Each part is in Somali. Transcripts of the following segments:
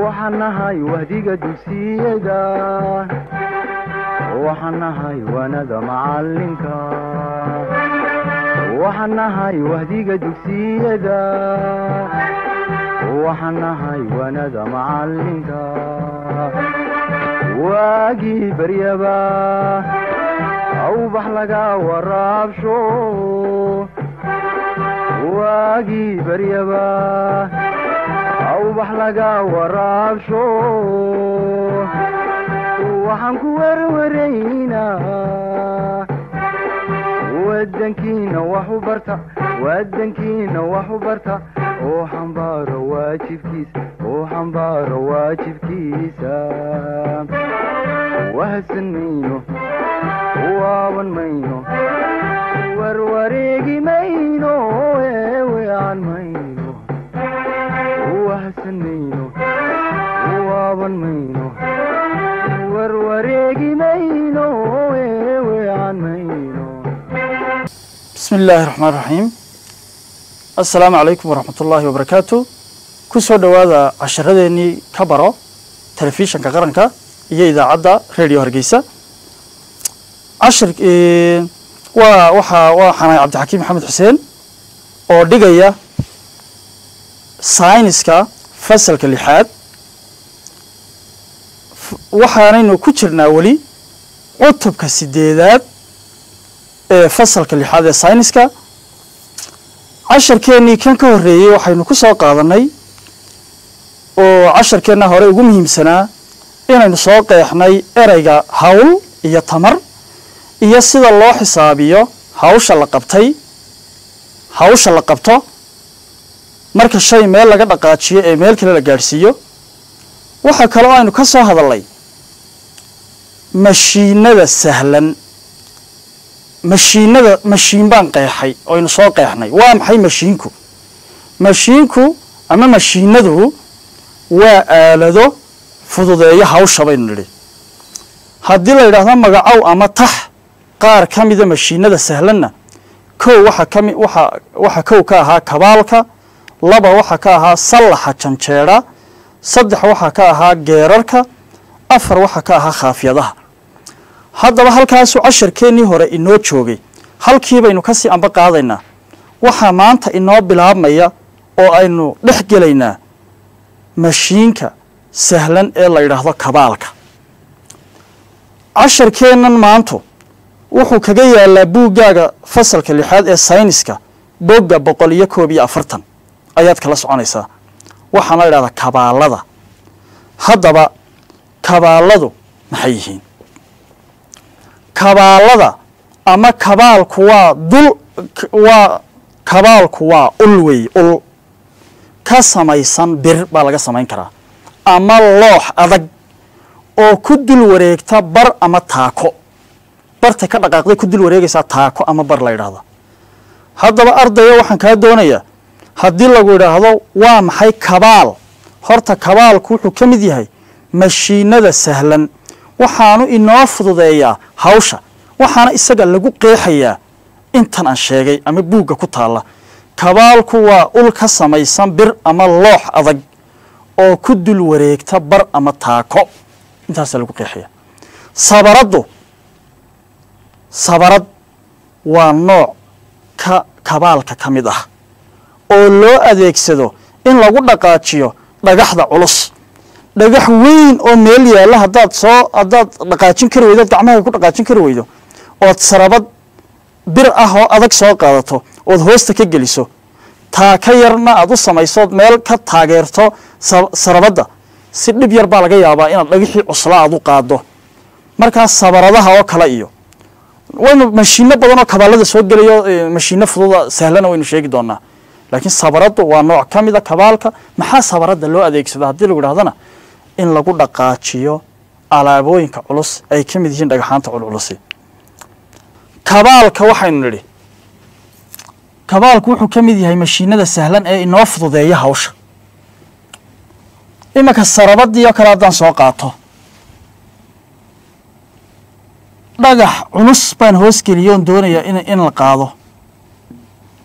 waxaan nahay wahdiga dugsiyada waxaan nahay waanada macalinka waxaan nahay wahdiga dugsiyada waxaan nahay waanada macalinka waagii baryaba awbax laga waraabsho waagii baryaba awbax laga waraabsho waxaan ku werwaraynaa wadankiina wax u barta wadankiina wax u barta oo xambaaro waajibkiisa oo xambaaro waajibkiisa wahadsan mayno waaban mayno warwareegi mayno eewean mayno wahadsan mayno waaban mayno warwareegi mayno eewean mayno bismi illaahi raxmaan raxiim assalaamu calaykum waraxmat ullaahi wabarakaatu ku soo dhowaada casharadeenii ka baro telefishanka qaranka iyo idaacadda radio hargeysa cashir waa waxaa waa xanay cabdixakiim maxamed xuseen oo dhigaya sayniska fasalka lixaad waxaanaynu ku jirnaa weli cutubka sideedaad ee fasalka lixaad ee sayniska casharkeennii kan ka horreeyey waxaynu ku soo qaadanay oo casharkeenna hore ugu muhiimsanaa inaynu soo qeexnay ereyga hawl iyo tamar iyo sida loo xisaabiyo hawsha la qabtay hawsha la qabto marka shay meel laga dhaqaajiyo ee meel kale la gaadhsiiyo waxaa kaloo aynu ka soo hadalnay mashiinada sahlan mashiinada mashiin baan qeexay oynu soo qeexnay waa maxay mashiinku mashiinku ama mashiinadu waa aalado fududeeyo hawsha baynu nidhi haddii la yidhaahdo magacow ama tax qaar ka mida mashiinada sahlanna kow waxa kami waxa waxa kow ka ahaa kabaalka laba waxa ka ahaa sallaxa janjeedha saddex waxaa ka ahaa geerarka afar waxaa ka ahaa khaafyadaha haddaba halkaasuu casharkeennii hore inoo joogay halkii baynu ka sii amba qaadaynaa waxaa maanta inoo bilaabmaya oo aynu dhex gelaynaa mashiinka sahlan ee la yidhaahdo kabaalka casharkeennan maantu wuxuu kaga yaalaa buuggaaga fasalka lixaad ee sayniska bogga boqol iyo koob iyo afartan ayaad kala soconaysaa waxaan la idhahdaa kabaalada haddaba kabaaladu maxay yihiin kabaalada ama kabaalku waa dul waa kabaalku waa ul wey ul ka samaysan bir baa laga samayn karaa ama loox adag oo ku dul wareegta bar ama taako bartay ka dhaqaaqday ku dul wareegaysaa taako ama bar la yidhaahda haddaba ardaya waxaan kaa doonayaa haddii lagu yidhaahdo waa maxay kabaal horta kabaalku wuxuu ka mid yahay mashiinada sahlan waxaanu inoo fududeeyaa hawsha waxaana isaga lagu qeexayaa intan aan sheegay ama buugga ku taalla kabaalku waa ul ka samaysan bir ama loox adag oo ku dul wareegta bar ama taako intaasaa lagu qeexaya sabaraddu sabarad waa nooc ka kabaalka ka mid ah oo loo adeegsado in lagu dhaqaajiyo dhagaxda culus dhagax weyn oo meel yaalla haddaad soo haddaad dhaqaajin kari weydo od gacmaha ku dhaqaajin kari weydo ood sarabad bir ah oo adag soo qaadato ood hoosta ka geliso taa ka yarna aad u samaysood meel ka taageerto sarabadda si dhib yar baa laga yaabaa inaad dhagixii cusla aad u qaado markaas sabaradaha oo kale iyo waynu mashiino badan oo kabaalada soo gelayo mashiino fududa sahlana waynu sheegi doonaa laakiin sabaraddu waa nooc ka mida kabaalka maxaa sabaradda loo adeegsada haddii lagu idhahdana in lagu dhaqaajiyo alaabooyinka culus ay ka mid yihiin dhagaxaanta culculusi kabaalka waxaynu nidhi kabaalku wuxuu ka mid yahay mashiinada sahlan ee inoo fududeeya hawsha iminka sarabadii oo kale haddaan soo qaato dhagax culus baan hoosgeliyo on doonayaa in in la qaado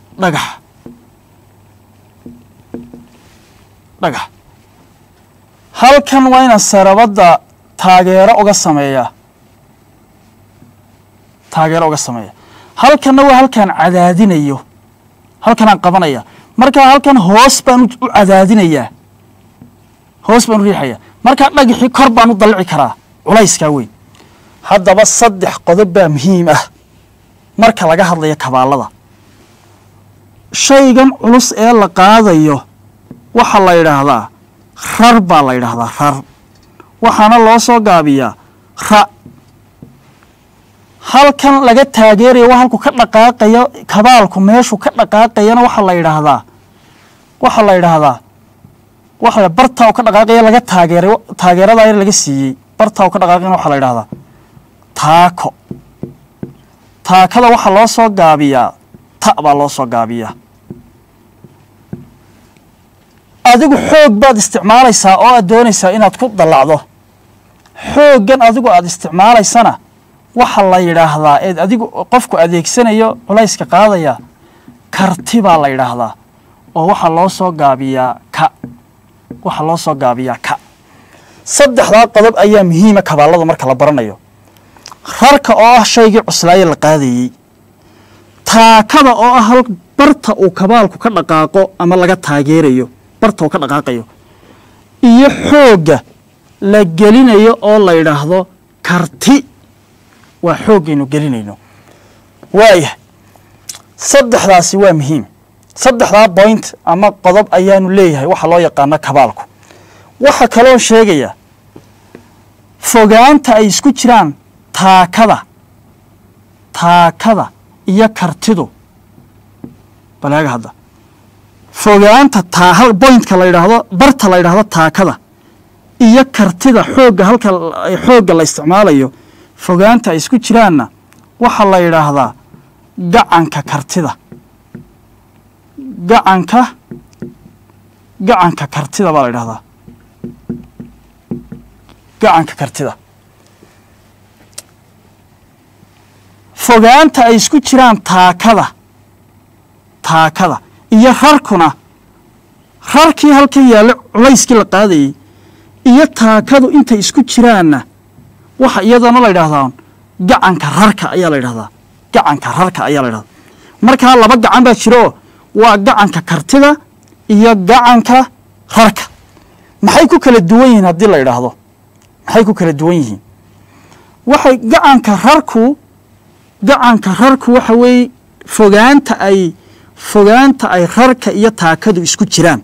dhagax dhagax halkan waa inaan sarabadda taageero uga sameeyaa taageero uga sameeya halkanna waa halkaan cadaadinayo halkanaan qabanaya markaa halkan hoos baan u u cadaadinayaa hoos baan u riixaya markaa dhagixii kor baan u dallici karaa culayskaa weyn haddaba saddex qodob baa muhiim ah marka laga hadlayo kabaallada shaygan culus ee la qaadayo waxaa la yidhaahdaa rar baa la yidhaahdaa rar waxaana loo soo gaabiyaa ra halkan laga taageerayo waa halku ka dhaqaaqayo kabaalku meeshu ka dhaqaaqayana waxaa la yidhaahdaa waxaa la yidhaahdaa waxa bartaa u ka dhaqaaqaya laga taageeray taageeradaa yar laga siiyey bartaa u ka dhaqaaqayana waxaa la yidhahdaa taako taakada waxaa loo soo gaabiyaa ta baa loo soo gaabiyaa adigu xoog baad isticmaalaysaa oo aad doonaysaa inaad ku dallacdo xooggan adigu aad isticmaalaysana waxa la yidhaahdaa eed adigu qofku adeegsanayo culayska qaadaya karti baa la yidhaahdaa oo waxaa loo soo gaabiyaa ka waxaa loo soo gaabiyaa ka saddexdaa qodob ayaa muhiima kabaallada marka la baranayo rarka oo ah shaygii cuslaaye la qaadayey taakada oo ah hal barta uu kabaalku ka dhaqaaqo ama laga taageerayo barta uu ka dhaqaaqayo iyo xoogga la gelinayo oo la yidhaahdo karti waa xooggaynu gelinayno waayah saddexdaasi waa muhiim saddexdaa point ama qodob ayaanu leeyahay waxa loo yaqaano kabaalku waxaa kaloo sheegaya fogaanta ay isku jiraan taakada taakada iyo kartidu balaaga hadda fogaanta taa hal bointka la yidhaahdo barta la yidhaahdo taakada iyo kartida xoogga halka xoogga la isticmaalayo fogaanta ay isku jiraanna waxaa la yidhaahdaa gacanka kartida gacanka gacanka kartida baa la yidhahdaa gacanka kartida fogaanta ay isku jiraan taakada taakada iyo rarkuna rarkii halkan yaallo culayskii la qaadayey iyo taakadu intay isku jiraanna waxa iyadana la yidhahdaa gacanka rarka ayaa la yidhahdaa gacanka rarka ayaa la yidhahdaa markaa laba gacan baa jira oo waa gacanka kartida iyo gacanka rarka maxay ku kala duwan yihiin haddii la yidhaahdo maxay ku kala duwan yihiin waxay gacanka rarku gacanka rarku waxa weeye fogaanta ay fogaanta ay rarka iyo taakadu isku jiraan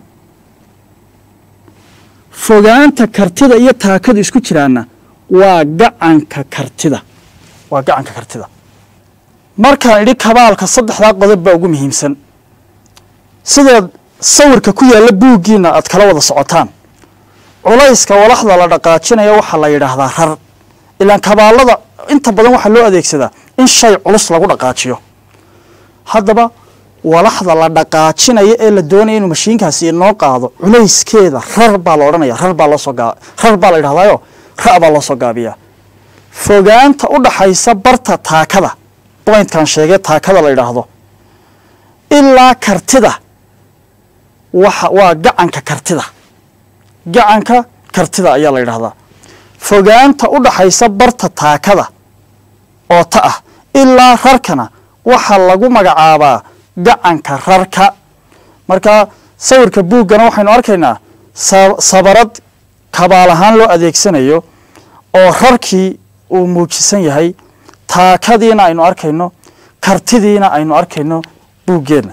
fogaanta kartida iyo taakadu isku jiraanna waa gacanka kartida waa gacanka kartida markaan idhi kabaalka saddexdaa qodob baa ugu muhiimsan sideed sawirka ku yaalla buuggiina aad kala wada socotaan culayska walaxda la dhaqaajinaya waxaa la yidhaahdaa rar ilaan kabaallada inta badan waxaa loo adeegsadaa in shay culus lagu dhaqaajiyo haddaba walaxda la dhaqaajinaya ee la doonaya inuu mashiinkaasi inoo qaado culayskeeda rar baa la odhanaya rar baa loosoo gaa rar baa la yidhahdaayo ra' baa loo soo gaabiyaa fogaanta u dhaxaysa barta taakada bointkan sheegee taakada la yidhaahdo ilaa kartida waxa waa gacanka kartida gacanka kartida ayaa la yidhaahdaa fogaanta u dhaxaysa barta taakada oo ta ah ilaa rarkana waxaa lagu magacaabaa gacanka rarka marka sawirka buuggana waxaynu arkaynaa sabarad kabaal ahaan loo adeegsanayo oo rarkii uu muujisan yahay taakadiina aynu arkayno kartidiina aynu arkayno buuggeenna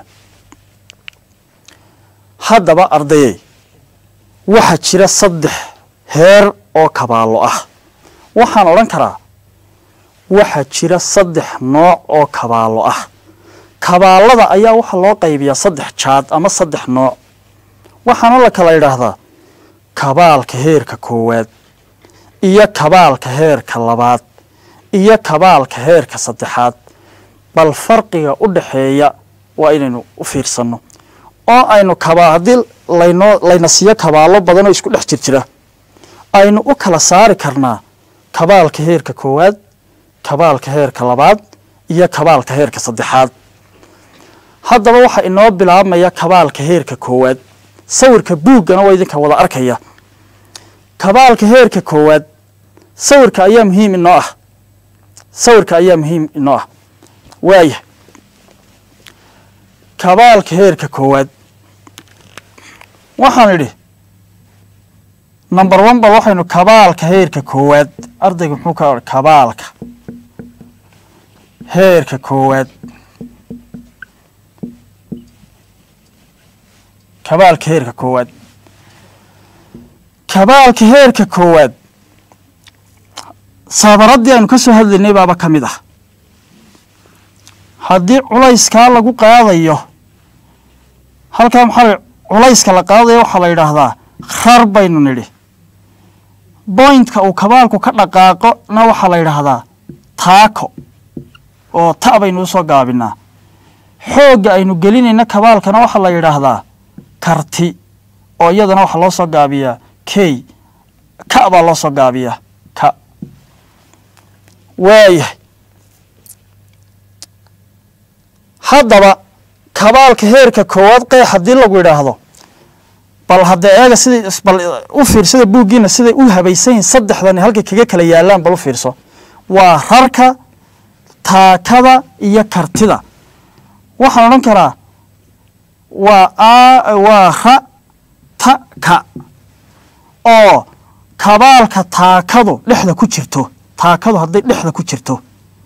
haddaba ardayey waxaa jira saddex heer oo kabaallo ah waxaan odhan karaa waxaa jira saddex nooc oo kabaallo ah kabaallada ayaa waxaa loo qaybiyaa saddex jaad ama saddex nooc waxaana la kala yidhaahdaa kabaalka heerka koowaad iyo kabaalka heerka labaad iyo kabaalka heerka saddexaad bal farqiga u dhaxeeya waa inaynu u fiirsanno oo aynu kabaa haddii laynoo layna siiyo kabaallo badanoo isku dhex jir jira aynu u kala saari karnaa kabaalka heerka koowaad kabaalka heerka labaad iyo kabaalka heerka saddexaad haddaba waxaa inoo bilaabmaya kabaalka heerka koowaad sawirka buuggana waa idinka wada arkaya kabaalka heerka koowaad sawirka ayaa muhiim inoo ah sawirka ayaa muhiim inoo ah waaya kabaalka heerka koowaad waxaan idhi number one bal waxaynu kabaalka heerka koowaad ardayga muxuu ka kabaalka heerka koowaad kabaalka heerka koowaad kabaalka heerka koowaad saabaraddii aynu ka soo hadlaynay baaba ka mid ah haddii culayskaa lagu qaadayo halkaa maxaa culayska la qaadayo waxaa la yidhaahdaa rar baynu nidhi bointka uu kabaalku ka dhaqaaqo na waxaa la yidhaahdaa taako oo ta baynu usoo gaabinaa xoogga aynu gelinayna kabaalkana waxaa la yidhaahdaa karti oo iyadana waxaa loo soo gaabiyaa key ka baa loo soo gaabiyaa ka waayahay haddaba kabaalka heerka koowaad qeex haddii lagu yidhaahdo bal haddee eega siday bal u fiirsada buuggiina siday u habaysan yihin saddexdani halkay kaga kala yaalaan bal u fiirso waa rarka taakada iyo kartida waxaan odhan karaa waa a waa ra ta ka oo kabaalka taakadu dhexda ku jirto taakadu hadday dhexda ku jirto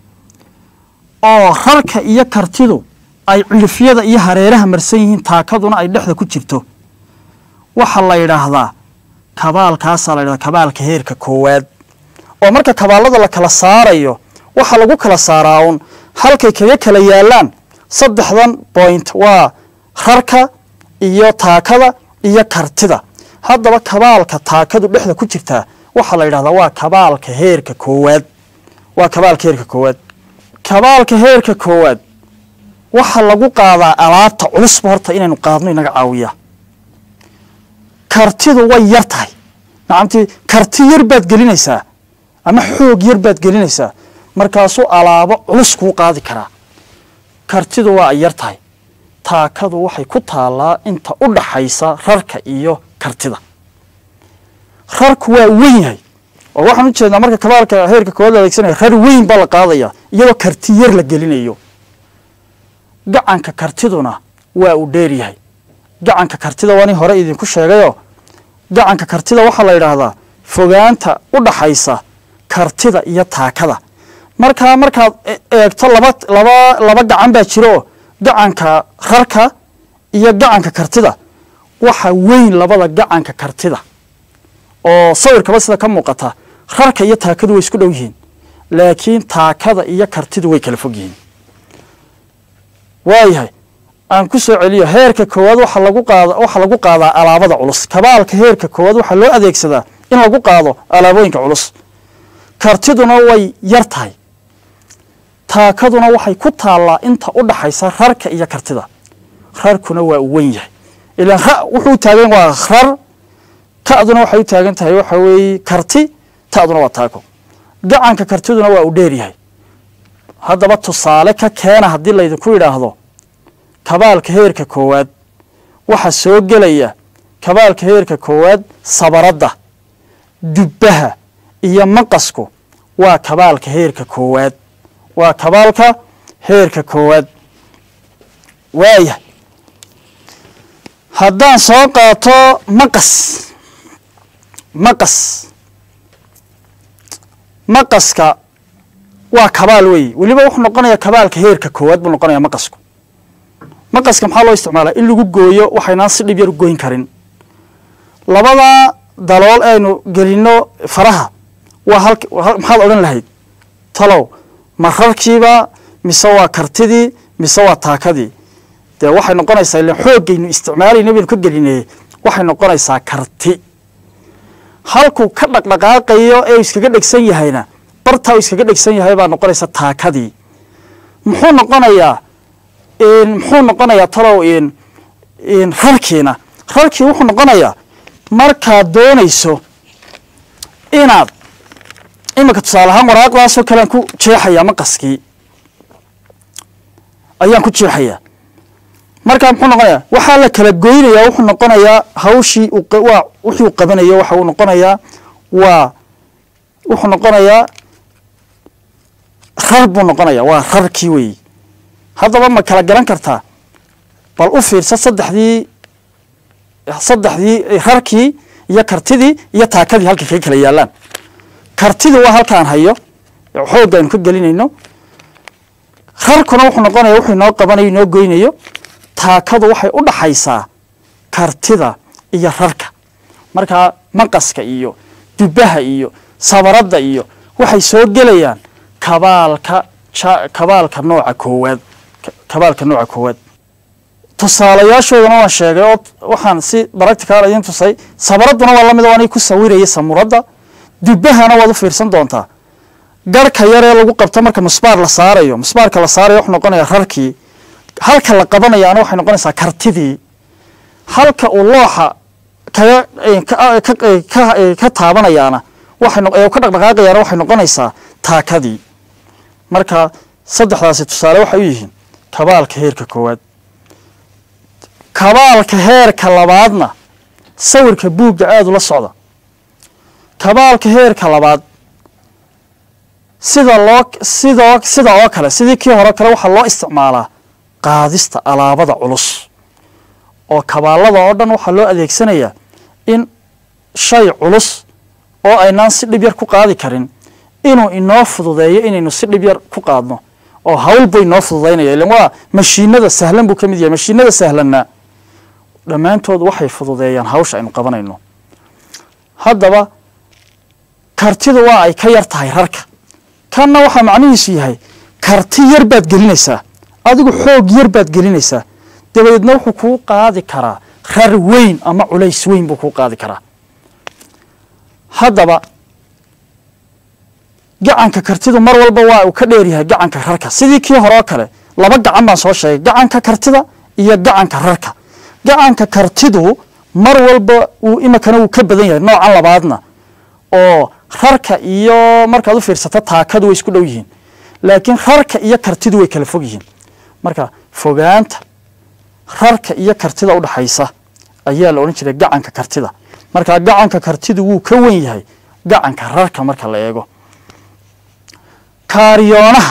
oo rarka iyo kartidu ay cilifyada iyo hareeraha marsan yihiin taakaduna ay dhexda ku jirto waxaa la yidhaahdaa kabaalkaasaa la yidhahdaa kabaalka heerka koowaad oo marka kabaallada la kala saarayo waxaa lagu kala saaraa uun halkay kaga kala yaalaan saddexdan point waa rarka iyo taakada iyo kartida haddaba kabaalka taakadu dhexda ku jirtaa waxaa la yidhahdaa waa kabaalka heerka koowaad waa kabaalka heerka koowaad kabaalka heerka koowaad waxaa lagu qaadaa alaabta culusba horta inaynu qaadno inaga caawiyaa kartidu way yar tahay nacamtii karti yar baad gelinaysaa ama xoog yar baad gelinaysaa markaasuu alaabo culus kuu qaadi karaa kartidu waa ay yar tahay taakadu waxay ku taallaa inta u dhaxaysa rarka iyo kartida rarku waa weyn yahay oo waxaan u jeednaa marka kabaalka heerka koowaad la adeegsanaya rar weyn baa la qaadaya iyadoo karti yar la gelinayo gacanka kartiduna waa uu dheer yahay gacanka kartida waani hore idinku sheegayoo gacanka kartida waxaa la yidhaahdaa fogaanta u dhaxaysa kartida iyo taakada markaa markaad eegto laba laba laba gacan baa jira oo gacanka rarka iyo gacanka kartida waxa weyn labada gacanka kartida oo sawirkaba sida ka muuqata rarka iyo taakadu way isku dhow yihiin laakiin taakada iyo kartidu way kala fog yihiin waayahay aan ku soo celiyo heerka koowaad waxaa lagu qaada waxaa lagu qaadaa alaabada culus kabaalka heerka koowaad waxaa loo adeegsadaa in lagu qaado alaabooyinka culus kartiduna way yar tahay taakaduna waxay ku taallaa inta u dhaxaysa rarka iyo kartida rarkuna waa u wen yahay ilaan ra wuxuu taagan waa rar ta'duna waxay u taagan tahay waxa weeye karti ta'duna waa taako gacanka kartiduna waa u dheer yahay haddaba tusaale ka keena haddii laydinku yidhaahdo kabaalka heerka koowaad waxaa soo gelaya kabaalka heerka koowaad sabaradda dubbaha iyo maqasku waa kabaalka heerka koowaad waa kabaalka heerka koowaad waaya haddaan soo qaato maqas maqas maqaska waa kabaal weeye weliba wuxuu noqonayaa kabaalka heerka koowaad buu noqonayaa maqasku maqaska maxaa loo isticmaalaa in lagu gooyo waxaynaan si dhib yar u goyn karin labada dalool aynu gelinno faraha waa halk maxaad odhan lahayd talow ma rarkiiba mise waa kartidii mise waa taakadii dee waxay noqonaysaa ilan xooggaynu isticmaalayna baynu ka gelinayey waxay noqonaysaa karti halkuu ka dhaqdhaqaaqayo ee uu iskaga dhegsan yahayna bartaa uu iskaga dhegsan yahay baa noqonaysa taakadii muxuu noqonayaa muxuu noqonayaa talow rarkiina rarkii wuxuu noqonayaa markaad doonayso inaad iminka tusaale ahaan waraaqdaasoo kale aan ku jeexayaa maqaskii ayaan ku jeexayaa markaa muxuu noqonayaa waxaa la kala goynayaa wuxuu noqonayaa hawshii waa wixii uu qabanayo waxa uu noqonayaa waa wuxuu noqonayaa rar buu noqonayaa waa rarkii weeyi haddaba ma kala garan kartaa bal u fiirsa saddexdii saddexdii rarkii iyo kartidii iyo taakadii halkay kaga kala yaalaan kartidii waa halkaan hayo xoogga aynu ka gelinayno rarkuna wuxuu noqonaya wuxuu inoo qabanayo inoo goynayo taakadu waxay u dhaxaysaa kartida iyo rarka markaa maqaska iyo dubbaha iyo sabaradda iyo waxay soo gelayaan kabaalka ja kabaalka nooca koowaad kabaalka nooca koowaad tusaalayaashoodana waan sheegay oo waxaan si baractical idiin tusay sabaradduna waa lamid oo anay ku sawirayay samuradda dubbahana waad u fiirsan doontaa garhka yaree lagu qabto marka musbaar la saarayo musbaarka la saarayo wuxuu noqonaya rarkii halka la qabanayaana waxay noqonaysaa kartidii halka uu looxa kaga ka taabanayaana waxay ka dhaqdhaqaaqayaana waxay noqonaysaa taakadii marka saddexdaasi tusaale waxay u yihiin kabaalka heerka koowaad kabaalka heerka labaadna sawirka buugga aada ula socda kabaalka heerka labaad sida loo sidoo sida oo kale sidii kii hore kale waxaa loo isticmaalaa qaadista alaabada culus oo kabaalada oo dhan waxaa loo adeegsanayaa in shay culus oo aynaan si dhib yar ku qaadi karin inuu inoo fududeeyo inaynu si dhib yar ku qaadno oo hawl buu inoo fududaynaya ilan waa mashiinada sahlan buu ka mid yahay mashiinada sahlanna dhammaantood waxay fududeeyaan hawsha aynu qabanayno haddaba kartidu waa ay ka yar tahay rarka kanna waxaa macnihiisu yahay karti yar baad gelinaysaa adigu xoog yar baad gelinaysaa dabadeedna wuxuu kuu qaadi karaa rar weyn ama culays weyn buu kuu qaadi karaa haddaba gacanka kartidu mar walba waa uu ka dheeryahay gacanka rarka sidii kii hore oo kale laba gacan baan soo sheegay gacanka kartida iyo gacanka rarka gacanka kartidu mar walba uu imikana wuu ka badan yahay noocan labaadna oo rarka iyo markaad u fiirsato taakadu way isku dhow yihiin laakiin rarka iyo kartidu way kala fog yihiin marka fogaanta rarka iyo kartida udhaxaysa ayaa la odhan jiray gacanka kartida marka gacanka kartidu wuu ka wen yahay gacanka rarka marka la eego kaariyoonaha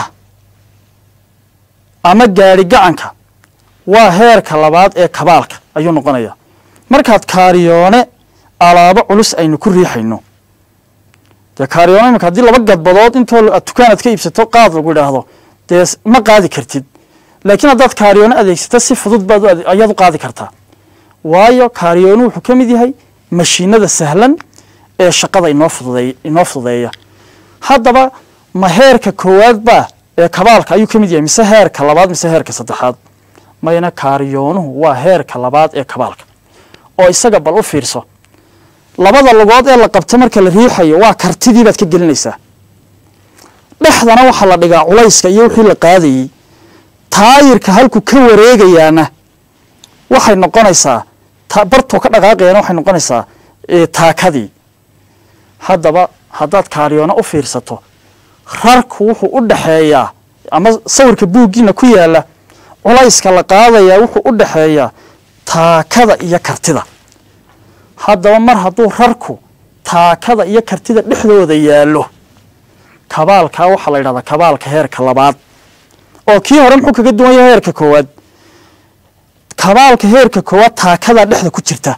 ama gaari gacanka waa heerka labaad ee kabaalka ayuu noqonayaa markaad kaariyoone alaabo culus aynu ku riixayno dee kaariyoone imika haddii laba gadbadood intoo aad dukaanaad ka iibsato qaad lagu idhaahdo dee ma qaadi kartid laakiin haddaad kaariyoone adeegsato si fudud baad ayaad u qaadi kartaa waayo kaariyoonu wuxuu ka mid yahay mashiinada sahlan ee shaqada inoo fududeey inoo fududeeya haddaba ma heerka koowaad baa ee kabaalka ayuu ka mid yahay mise heerka labaad mise heerka saddexaad mayna kaariyoonuhu waa heerka labaad ee kabaalka oo isaga bal u fiirso labada lugood ee la qabto marka la riixayo waa kartidii baad ka gelinaysaa dhexdana waxaa la dhigaa culayska iyo wixii la qaadayey taayirka halku ka wareegayaana waxay noqonaysaa bartuu ka dhaqaaqayana waxay noqonaysaa taakadii haddaba haddaad kaariyoono u fiirsato rarku wuxuu u dhaxeeyaa ama sawirka buuggiina ku yaala culayska la qaadayaa wuxuu u dhaxeeyaa taakada iyo kartida haddaba mar hadduu rarku taakada iyo kartida dhexdooda yaallo kabaalkaa waxaa la yidhahdaa kabaalka heerka labaad oo kii hore muxuu kaga duwan yahay heerka koowaad kabaalka heerka koowaad taakadaa dhexda ku jirta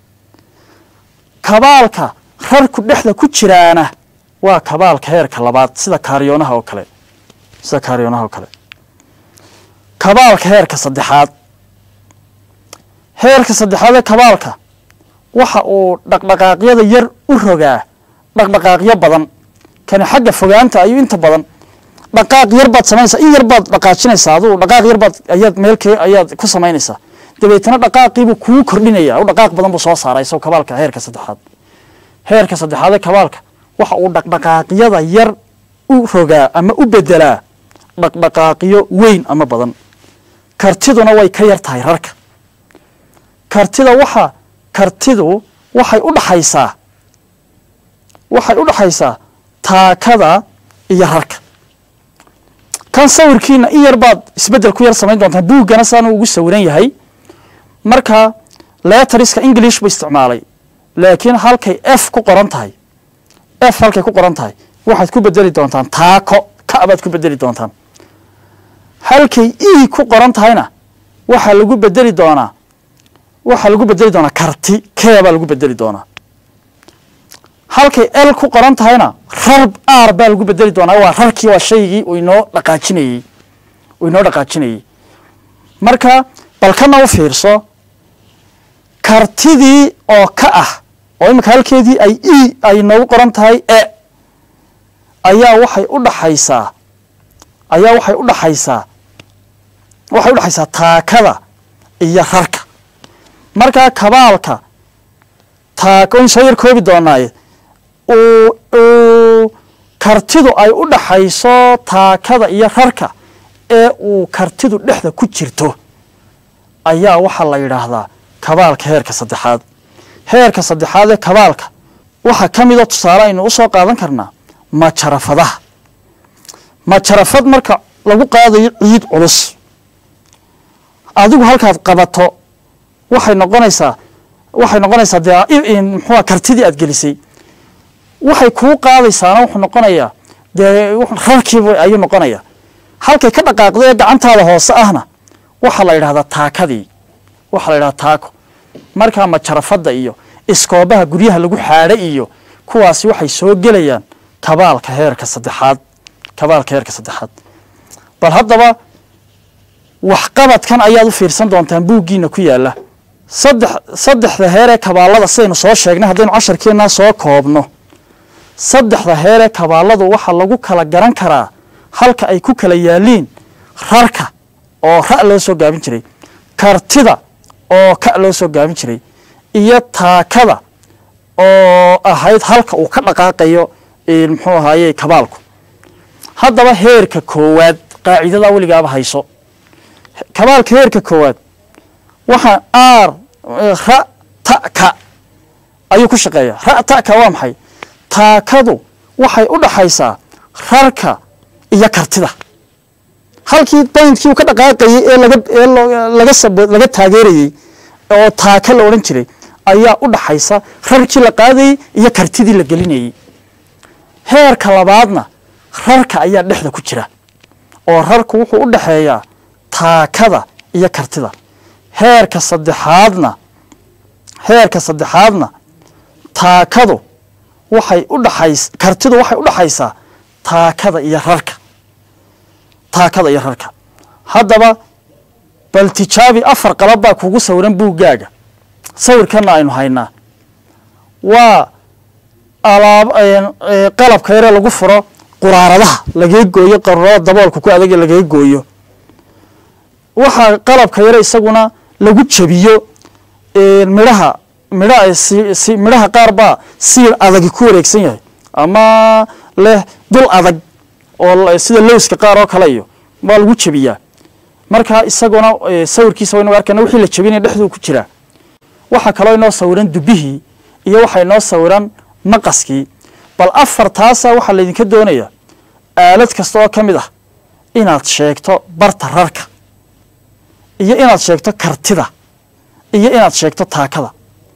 kabaalka rarku dhexda ku jiraana waa kabaalka heerka labaad sida kaariyoonaha oo kale sida kaariyoonaha oo kale kabaalka heerka saddexaad heerka saddexaad ee kabaalka waxa uu dhaqdhaqaaqyada yar u rogaa dhaqdhaqaaqyo badan kani xagga fogaanta ayuu inta badan dhaqaaq yar baad samaynaysaa in yar baad dhaqaajinaysaa aduu dhaqaaq yar baad ayaad meelkee ayaad ku samaynaysaa dabeetana dhaqaaqiibuu kuu kordhinaya u dhaqaaq badan buu soo saaray isagoo kabaalka heerka saddexaad heerka saddexaad ee kabaalka waxa uu dhaqdhaqaaqyada yar u rogaa ama u bedelaa dhaqdhaqaaqyo weyn ama badan kartiduna way ka yar tahay rarka kartida waxa kartidu waxay u dhaxaysaa waxay u dhaxaysaa taakada iyo rarka kan sawirkiina in yar baad isbeddel ku yar samayn doontaa buuggana saanu ugu sawiran yahay marka leetariska english buu isticmaalay laakiin halkay f ku qoran tahay f halkay ku qoran tahay waxaad ku bedeli doontaan taako ka baad ku bedeli doontaan halkay e ku qoran tahayna waxaa lagu bedeli doonaa waxaa lagu bedeli doonaa karti kee baa lagu bedeli doonaa halkay l ku qoran tahayna rar r baa lagu bedeli doonaa waa rarkii waa shaygii uu inoo dhaqaajinayey uu inoo dhaqaajinayey marka balkana u fiirso kartidii oo ka ah oo imika halkeedii ay e ay noogu qoran tahay e ayaa waxay u dhaxaysaa ayaa waxay u dhaxaysaa waxay u dhaxaysaa taakada iyo rarka markaa kabaalka taako in soo yar koobi doonaaye uu uu kartidu ay u dhaxayso taakada iyo rarka ee uu kartidu dhexda ku jirto ayaa waxaa la yidhaahdaa kabaalka heerka saddexaad heerka saddexaad ee kabaalka waxaa ka mida tusaale aynu usoo qaadan karnaa majarafadaha majarafad marka lagu qaadayo ciid culus adigu halkaad qabato waxay noqonaysaa waxay noqonaysaa dee muxua kartidii aad gelisay waxay kuu qaadaysaana wuxuu noqonayaa dee rarkiiba ayuu noqonaya halkay ka dhaqaaqda ee gacantaada hoose ahna waxaa la yidhahdaa taakadii waxaa la yidhahdaa taako markaa majarafadda iyo iskoobaha guryaha lagu xaadha iyo kuwaasi waxay soo gelayaan kabaalka heerka saddexaad kabaalka heerka saddexaad bal haddaba waxqabadkan ayaad u fiirsan doontaan buuggiina ku yaala saddex saddexda heer ee kabaalada sidaynu soo sheegnay haddaynu casharkeennaa soo koobno saddexda heer ee kabaaladu waxaa lagu kala garan karaa halka ay ku kala yaaliin rarka oo ra' loo soo gaabin jiray kartida oo ka loo soo gaabin jiray iyo taakada oo ahayd halka uu ka dhaqaaqayo muxuu ahaaye kabaalku haddaba heerka koowaad qaacidadaa weligaaba hayso kabaalka heerka koowaad waxaa aar ra ta'ka ayuu ku shaqeeyaa ra ta'ka waa maxay taakadu waxay u dhaxaysaa rarka iyo kartida halkii bayntkii uu ka dhaqaaqayey ee laga ee laga sab laga taageerayey oo taaka la odhan jiray ayaa u dhaxaysa rarkii la qaadayey iyo kartidii la gelinayey heerka labaadna rarka ayaa dhexda ku jira oo rarku wuxuu u dhaxeeyaa taakada iyo kartida heerka saddexaadna heerka saddexaadna taakadu waxay u dhaxays kartidu waxay u dhaxaysaa taakada iyo rarka taakada iyo rarka haddaba bal tijaabi afar qalab baa kugu sawiran buuggaaga sawirkanna aynu haynaa waa alaab qalabka yaree lagu furo quraaradaha lagaga gooyo qarurada daboolka ku adag ee lagaga gooyo waxaa qalabka yare isaguna lagu jabiyo midhaha midha si midhaha qaar baa siir adagi ku wareegsan yahay ama leh dul adag oo sida lowska qaar oo kale iyo waa lagu jabiyaa marka isaguna sawirkiisa waynu arkana wixii la jabinaya dhexduu ku jiraa waxaa kaloo inoo sawiran dubihii iyo waxaa inoo sawiran maqaskii bal afartaasa waxaa laydinka doonayaa aalad kasta oo ka mid ah inaad sheegto barta rarka iyo inaad sheegto kartida iyo inaad sheegto taakada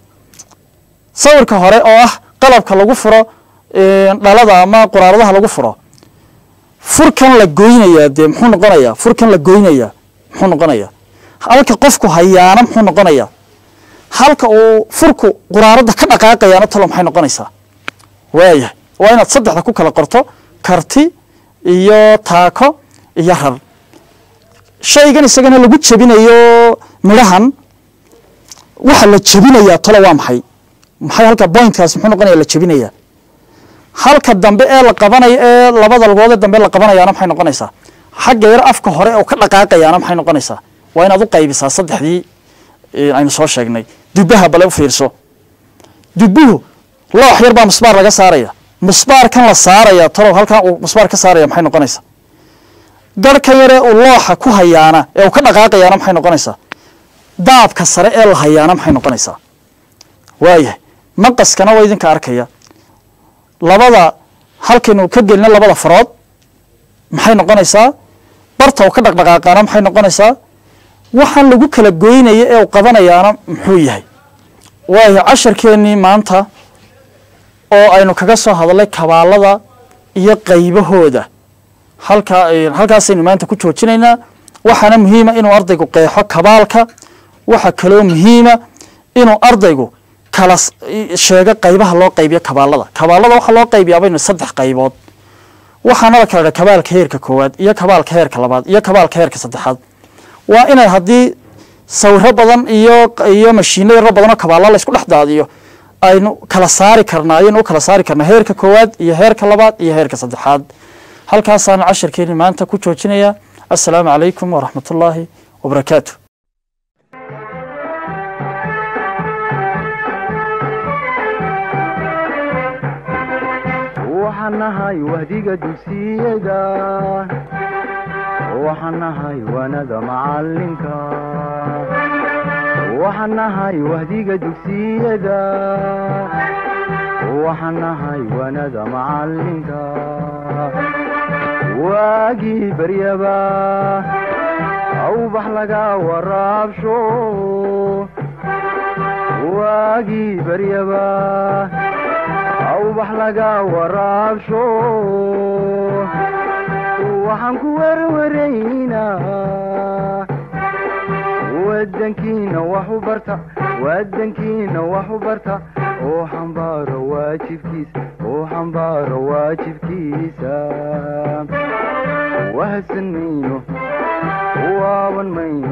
sawirka hore oo ah qalabka lagu furo dhalada ama quraaradaha lagu furo furkan la goynayaa dee muxuu noqonayaa furkan la goynayaa muxuu noqonayaa halka qofku hayaana muxuu noqonayaa halka uu furku quraaradda ka dhaqaaqayaana talo maxay noqonaysaa waayahay waa inaad saddexda ku kala qorto karti iyo taako iyo rar shaygan isagana lagu jebinayo midhahan waxa la jebinayaa talo waa maxay maxay halka bointkaas muxuu noqonaya la jebinayaa halka dambe ee la qabanayo ee labada lugoodee dambe la qabanayaana maxay noqonaysaa xagga yar afka hore oo ka dhaqaaqayaana maxay noqonaysaa waa inaad u qaybisaa saddexdii aynu soo sheegnay dubaha bale u fiirso dubuhu loox yar baa musbaar laga saaraya musbaarkan la saaraya talow halkan uu musbaar ka saaraya maxay noqonaysaa garhkan yaree uu looxa ku hayaana ee uu ka dhaqaaqayaana maxay noqonaysaa daabka sare ee la hayaana maxay noqonaysaa waayahay maqaskana waa idinka arkaya labada halkaynu ka gelina labada farood maxay noqonaysaa barta uu ka dhaqdhaqaaqaana maxay noqonaysaa waxaan lagu kala goynaya ee uu qabanayaana muxuu yahay waayo casharkeennii maanta oo aynu kaga soo hadalnay kabaalada iyo qaybahooda halkaa halkaasaynu maanta ku joojinaynaa waxaana muhiima inuu ardaygu qeexo kabaalka waxa kaloo muhiima inuu ardaygu kala sheego qaybaha loo qaybiyo kabaalada kabaalada waxaa loo qaybiyaa baynu saddex qaybood waxaana la kala dha kabaalka heerka koowaad iyo kabaalka heerka labaad iyo kabaalka heerka saddexaad waa inay haddii sawiro badan iyo iyo mashiino yaro badan oo kabaala la isku dhex daadiyo aynu kala saari karnaa ayaynu u kala saari karnaa heerka koowaad iyo heerka labaad iyo heerka saddexaad halkaasaana cashirkeeni maanta ku joojinayaa assalaamu calaykum waraxmatullaahi wabarakaatu waxaan nahay wahdiga dugsiyada waxaan nahay wanada macalinka waxaan nahay wahdiga dugsiyada waxaan nahay wanada macalinka waagii baryaba awbax laga waraabsho waagii baryaba awbax laga waraabsho waxaan ku werwaraynaa wadankiina wax u barta wadankiina wax u barta oo xambaaro waajibkiisa oo xambaaro waajibkiisa wahadsan mayno waaban mayno